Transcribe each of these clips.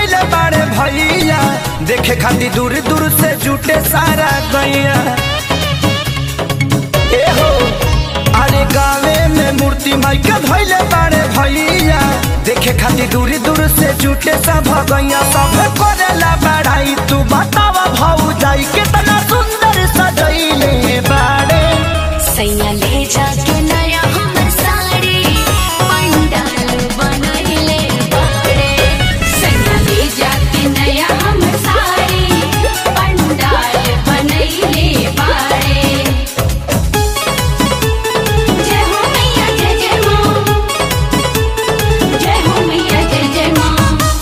धैले बारे भैया देखे खातिर दूर दूर से जुटे सारा गैया ए हो अरे गावे में मूर्ति माई के धैले बारे भैया देखे खातिर दूर दूर से जुटे सब गैया सब करेला बढ़ाई तू बतावा भाऊ जाई कितना सुंदर सजैले बारे सैया ले जाके नया हमर साड़ी पंडाल बनैले बाड़े सैया ले जाके नया हमर साड़ी पंडाल बनैले बाड़े जय हो मैया जय जय माँ जय हो मैया जय जय माँ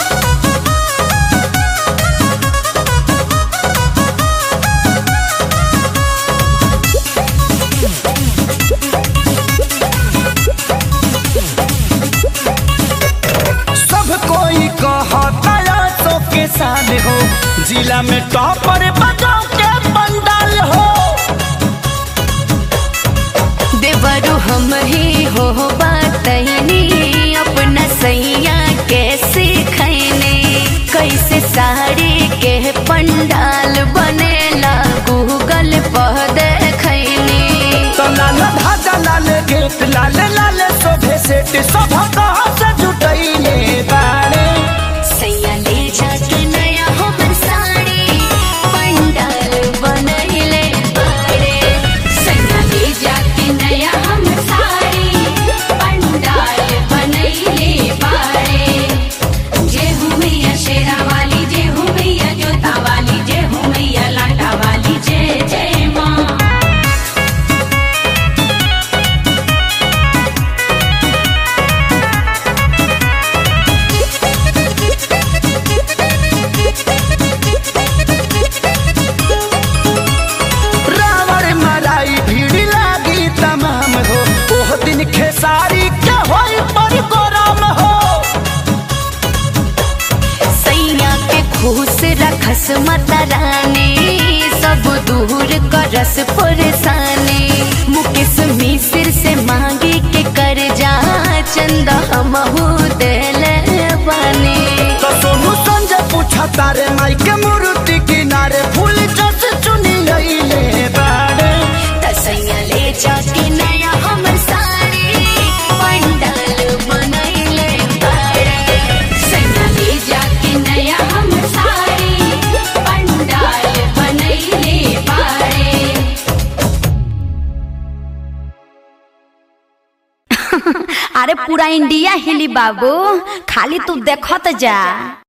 सब कोई कहता सो के साथ हो जिला में टॉपर बजाओ के पंडाल हो देवरु हम ही हो बातनी अपना सैया कैसे खैने कैसे साड़ी के पंडाल बनेला गूगल पर देखैनी तो लाल धागा लाल गेट लाल लाल शोभे सेट सब कहा से जुटैले बाड़े सैया ले जाके नया हमर साड़ी पंडाल बनैले बाड़े सैया ले जाके नया हमर साड़ी पंडाल बनैले बाड़े जय हो मैया शेरा वाली जय हो मैया जोता वाली जय हो मैया लाटा वाली जय जय माँ रावण मलाई भीड़ लागी तमाम हो ओह दिन खेसारी के होई पर गोराम हो सैया के खुश रखस माता रानी सब दूर करस परेशानी मुकेश मिश्र से मांगे के कर जा चंदा हमहू देले बानी तो सोनू संजय पूछा तारे माई के मूर्ति किनारे फूल जस चुनी लैले बाड़े तसैया ले जाके नया हमर साड़ी पंडाल बनैले बाड़े सैया ले जाके नया हमर साड़ी पंडाल बनैले बाड़े अरे पूरा इंडिया हिली बाबू खाली तू देखत जा